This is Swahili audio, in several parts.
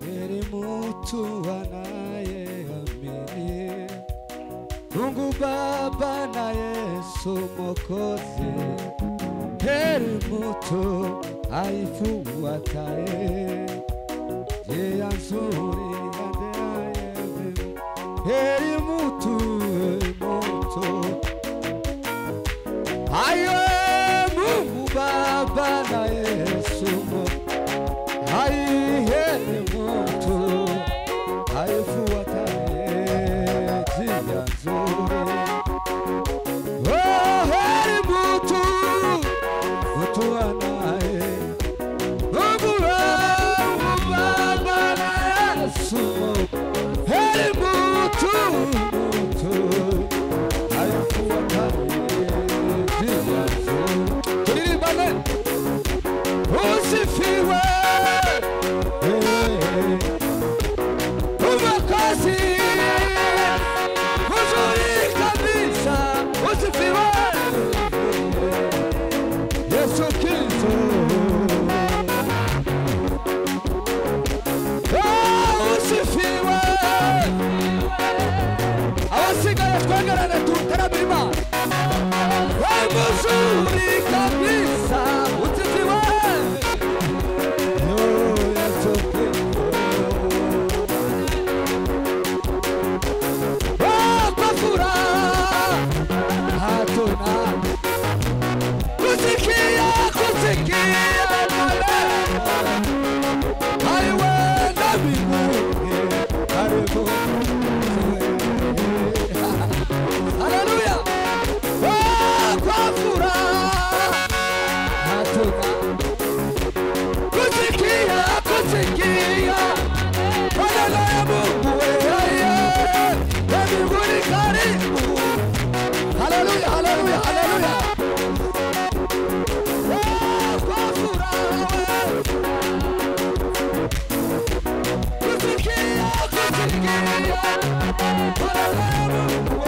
heri mtu anayeamini Mungu Baba na Yesu Mwokozi, heri mtu aifuataye njia nzuri aendeaye mbele. heri mtu mtu ayo Mungu Baba na Yesu Mwokozi heri mtu aifuataye njia nzuri. Oh, heri mtu mtu anaye Mungu wangu Baba na Yesu, heri mtu mtu aifuataye njia nzuri. Tulimbane, usifiwe umakosi uzuri kabisa usifiwe Yesu Kristo Oh, usifiwe abasigaye twegerane tutarame Imana we muzuri kabisa usifiwe Yo, Yesu Kristo Oh, kwa furaha hatuna kusikia kusikia haiwenda mbinguni karibu haleluya Oh, kwa furaha hatuna kusikia kusikia maneno ya Mungu yeye ya mbinguni karibu haleluya haleluya haleluya Oh, kwa furaha kusikia kusikia maneno ya Mungu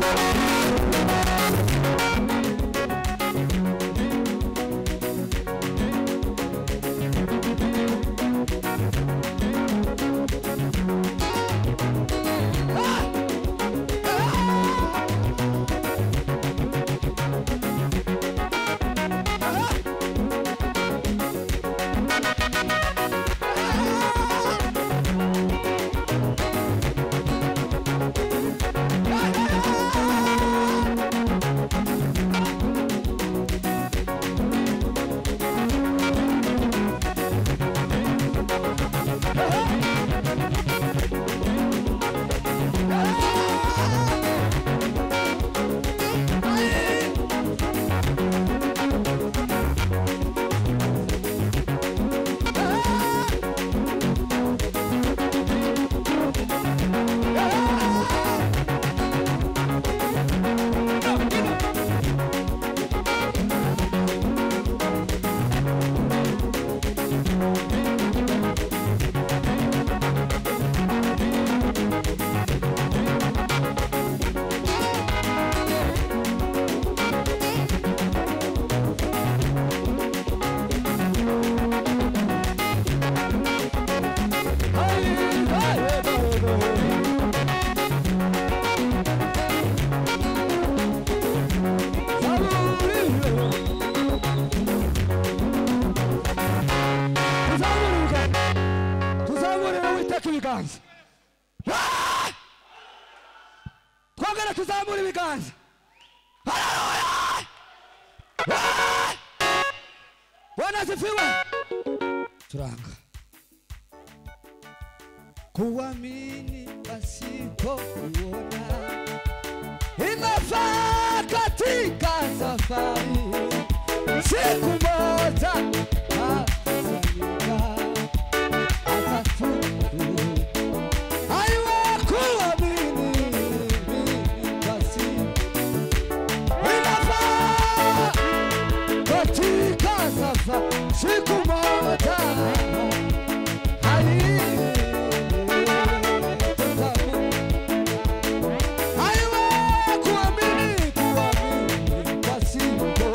ibiganza Ah! twongere tuzamure ibiganza Haleluya! Ah! bwana asifiwe turanga kuamini pasipo kuona inafaa katika safari siku moja atazanyika atatubu aiwe kuamini basi inafaa katika safari siku moja ai tutabu aiwe kuamini kuamini pasipo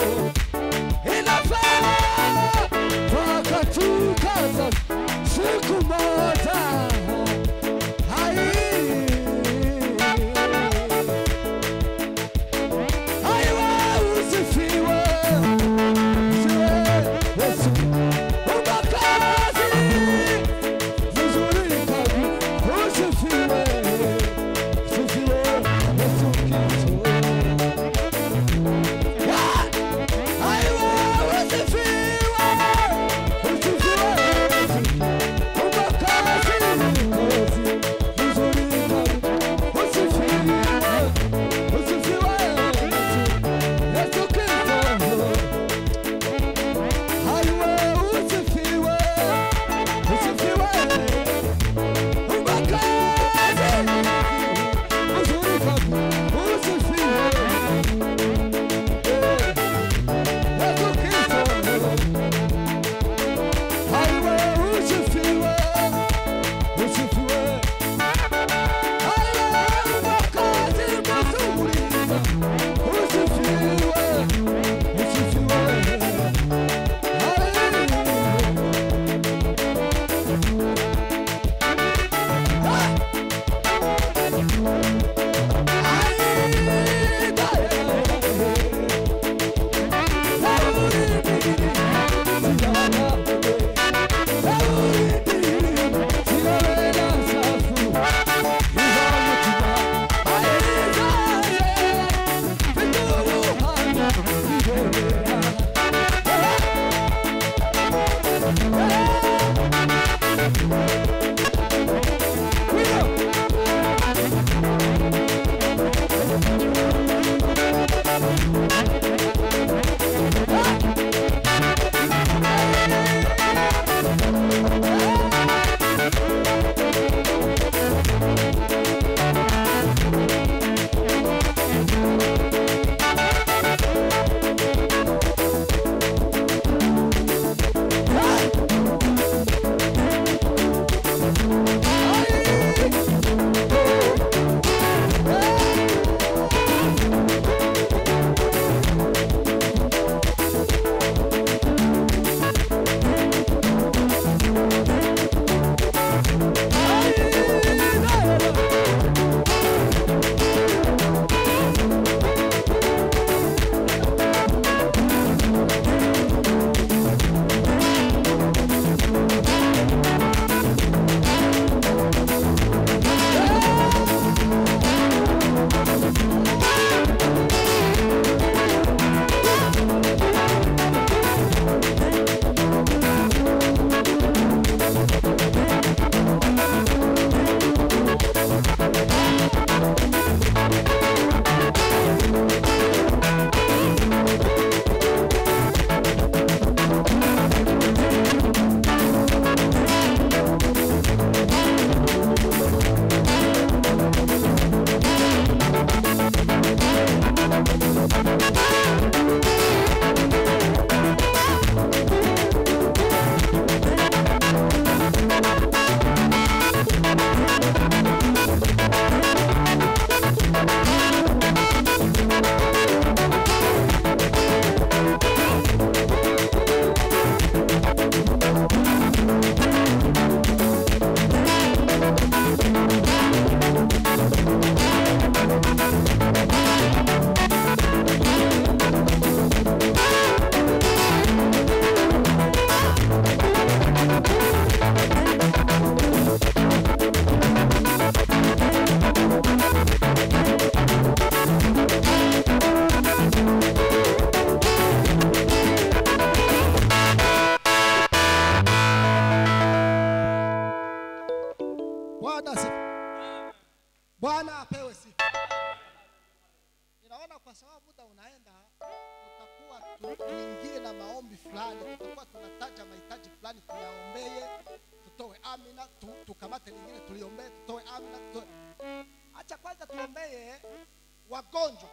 sababu muda unaenda, tutakuwa tu- tuingie na maombi fulani, tutakuwa tunataja mahitaji fulani tuyaombee, tutoe amina, tu, tukamate lingine tuliombee, tutoe amina, tutoe. Acha kwanza tuombee wagonjwa,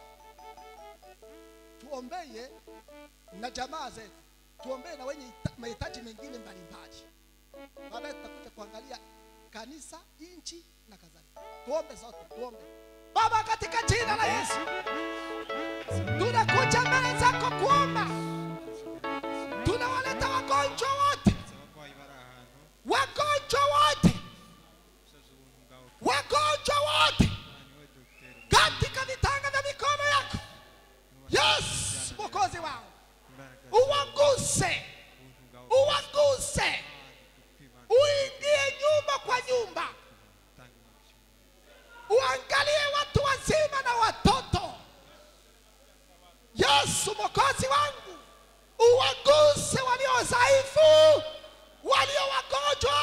tuombee na jamaa zetu, tuombee na wenye ita- mahitaji mengine mbalimbali. Baadaye tutakuja kuangalia kanisa, nchi na kadhalika. Tuombe zote, tuombe. Baba, katika jina la Yesu tunakuja mbele zako kuomba, tunawaleta wagonjwa wote, abarwayi bari ahantu wagonjwa wote, usoza ubuntu bwawe wagonjwa wote Imana niwe dogiteri katika vitanga vya mikono yako. Yes, mwokozi wao, imbaraga uwaguse, ubuntu bwawe uwaguse, kwibanda uingie nyumba kwa nyumba, utanga imigisha uangalie watu wazima na watoto. Yesu mwokozi wangu, uwaguse walio dhaifu, walio wagonjwa,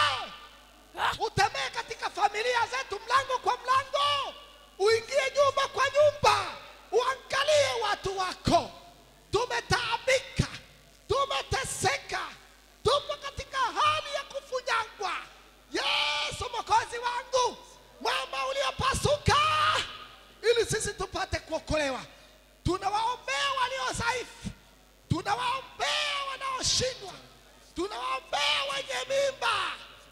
utembee katika familia zetu mlango kwa mlango, uingie nyumba kwa nyumba, uangalie watu wako. Tumetaabika, tumeteseka, tupo katika hali ya kufunyangwa. Yesu mwokozi wangu, mwamba uliopasuka, ili sisi tupate kuokolewa. Tunawaombea walio dhaifu, tunawaombea wanaoshindwa, tunawaombea wenye mimba,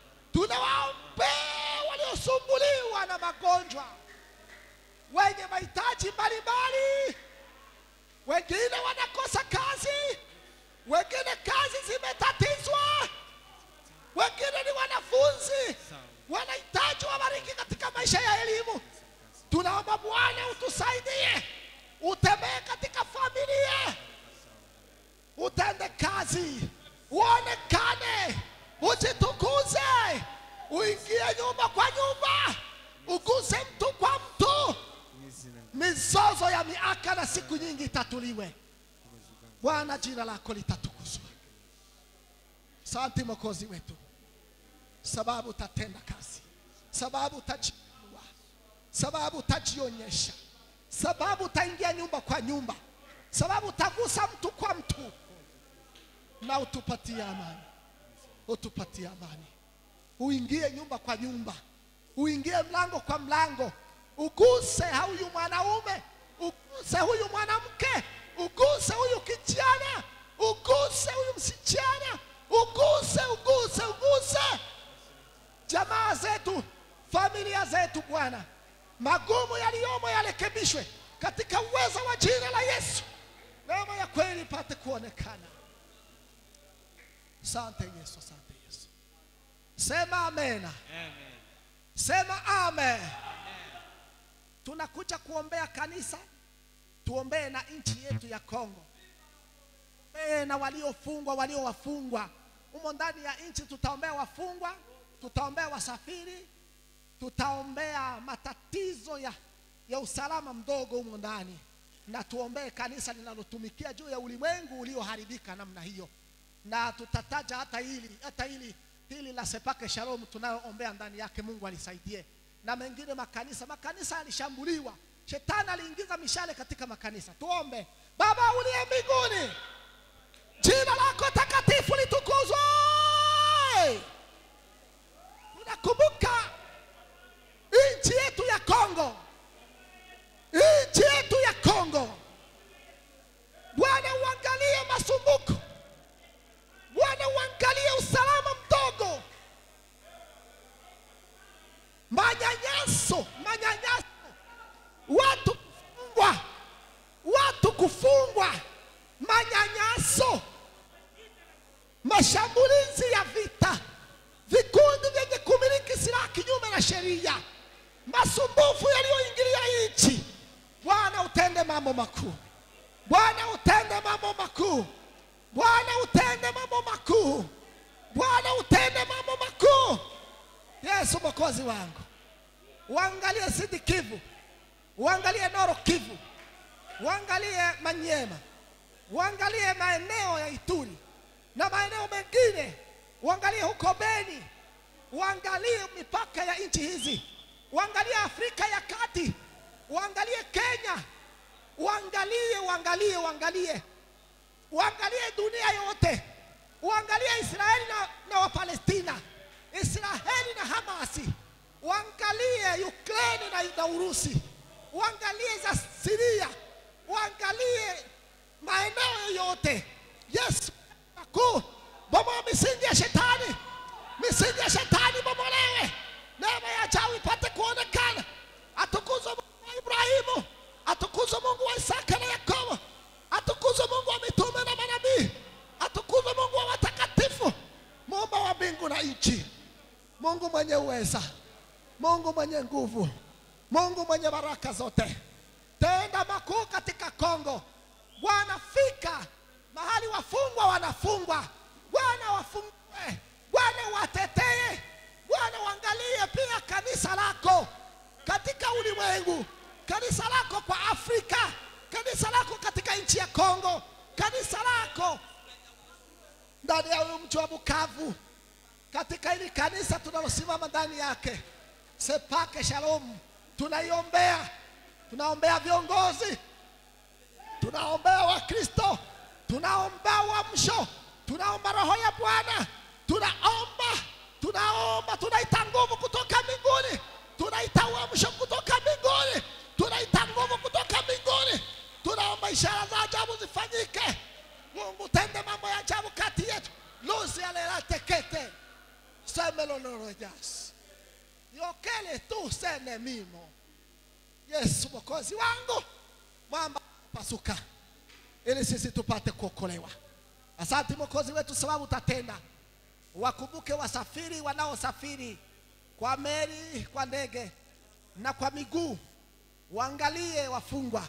tunawaombea waliosumbuliwa na magonjwa, wenye mahitaji mbalimbali. Wengine wanakosa kazi, wengine kazi zimetatizwa, wengine ni wanafunzi wanahitaji wabariki katika maisha ya elimu. Tunaomba Bwana utusaidie, utembee katika familia, utende kazi, uonekane, ujitukuze, uingie nyumba kwa nyumba, uguse mtu kwa mtu, mu izina mizozo ya miaka na siku nyingi itatuliwe. ry'ubuyobozi bwawe Bwana, jina lako litatukuzwa. Asante Mwokozi wetu, sababu utatenda kazi, sababu utajiinua, sababu utajionyesha, sababu utaingia nyumba kwa nyumba, sababu utagusa mtu kwa mtu, na utupatie amani, utupatie amani, uingie nyumba kwa nyumba, uingie mlango kwa mlango, uguse huyu mwanaume, uguse huyu mwanamke, uguse huyu kijana, uguse huyu msichana, uguse, uguse, uguse jamaa zetu, familia zetu. Bwana, magumu yaliyomo yarekebishwe katika uwezo wa jina la Yesu, neema ya kweli ipate kuonekana. Asante Yesu, asante Yesu. Sema amena. amen Sema amen. Tunakuja kuombea kanisa, tuombee na nchi yetu ya Kongo, tuombee na waliofungwa, walio wafungwa humo ndani ya nchi. Tutaombea wafungwa, tutaombea wasafiri, tutaombea matatizo ya, ya usalama mdogo humo ndani, na tuombee kanisa linalotumikia juu ya ulimwengu ulioharibika namna hiyo, na tutataja hata hili hata hili hili la Sepake Shalom tunayoombea ndani yake, Mungu alisaidie na mengine makanisa. Makanisa yalishambuliwa, shetani aliingiza mishale katika makanisa. Tuombe. Baba uliye mbinguni, jina lako takatifu litukuzwe. Tunakumbuka nchi yetu ya Kongo, nchi yetu ya Kongo. Bwana uangalie masumbuko, Bwana uangalie usalama mdogo, manyanyaso, manyanyaso, watu kufungwa, watu kufungwa, manyanyaso, mashambulizi ya vita, vikundi vyenye kumiliki silaha kinyume na sheria, masumbufu yaliyoingilia nchi. Bwana utende mambo makuu, Bwana utende mambo makuu, Bwana utende mambo makuu, Bwana utende mambo makuu. Yesu mwokozi wangu, uangalie Sidi Kivu, uangalie Noro Kivu, uangalie Manyema, uangalie maeneo ya Ituri na maeneo mengine, uangalie huko Beni, uangalie mipaka ya nchi hizi, uangalie Afrika ya Kati, uangalie Kenya, uangalie uangalie uangalie uangalie dunia yote uangalie israeli na, na wapalestina israeli na hamasi uangalie ukraini na, na urusi uangalie za siria uangalie maeneo yote yesu kuu bomoa misingi ya shetani misingi ya shetani bomolewe neema ya ajabu ipate kuonekana atukuzwe mungu wa ibrahimu atukuzwe mungu wa isaka na yakobo atukuzwe mungu wa mitume na manabii atukuzwe mungu wa watakatifu muumba wa mbingu na nchi mungu mwenye uweza mungu mwenye nguvu mungu mwenye baraka zote tenda makuu katika kongo bwana fika mahali wafungwa wanafungwa bwana wafungue bwana watetee bwana uangalie pia kanisa lako katika ulimwengu kanisa lako kwa afrika kanisa lako katika nchi ya kongo kanisa lako ndani ya huyu mji wa bukavu katika hili kanisa tunalosimama ndani yake sepake shalom tunaiombea tunaombea viongozi tunaombea wakristo tunaombea uamsho tunaomba roho ya bwana tunaomba tunaomba tunaita nguvu kutoka mbinguni tunaita uamsho kutoka mbinguni tunaita nguvu kutoka mbinguni tunaomba ishara za ajabu zifanyike mungu tende mambo ya ajabu kati yetu luzi alelatekete semelolorojas yokele tu sene mimo yesu mwokozi wangu mwamba pasuka ili sisi tupate kuokolewa asante mwokozi wetu sababu utatenda wakumbuke wasafiri wanaosafiri kwa meli kwa ndege na kwa miguu waangalie wafungwa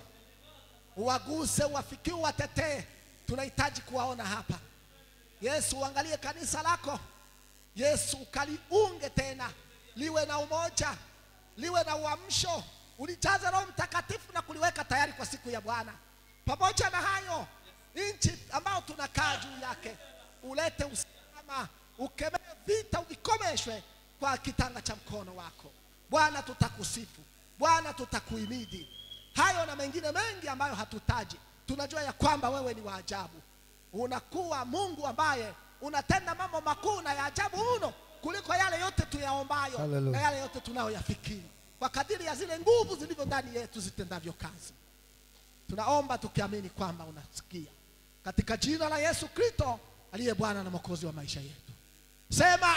uwaguse uwafikie uwatetee tunahitaji kuwaona hapa yesu uangalie kanisa lako yesu ukaliunge tena liwe na umoja liwe na uamsho ulijaze roho mtakatifu na kuliweka tayari kwa siku ya bwana pamoja na hayo nchi ambayo tunakaa juu yake ulete usalama ukemee vita uvikomeshwe kwa kitanga cha mkono wako bwana tutakusifu bwana tutakuimidi hayo na mengine mengi ambayo hatutaji tunajua ya kwamba wewe ni wa ajabu unakuwa mungu ambaye unatenda mambo makuu na ya ajabu mno kuliko yale yote tuyaombayo Hallelujah. na yale yote tunayoyafikiri kwa kadiri ya zile nguvu zilivyo ndani yetu zitendavyo kazi tunaomba tukiamini kwamba unasikia katika jina la yesu kristo aliye bwana na mwokozi wa maisha yetu sema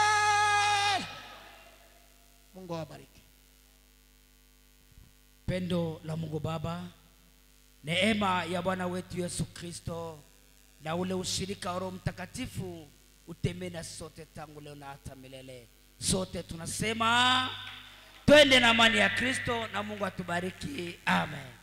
amen mungu awabariki pendo la mungu baba neema ya bwana wetu yesu kristo na ule ushirika wa roho mtakatifu utembee na sote tangu leo na hata milele sote tunasema twende na amani ya kristo na mungu atubariki amen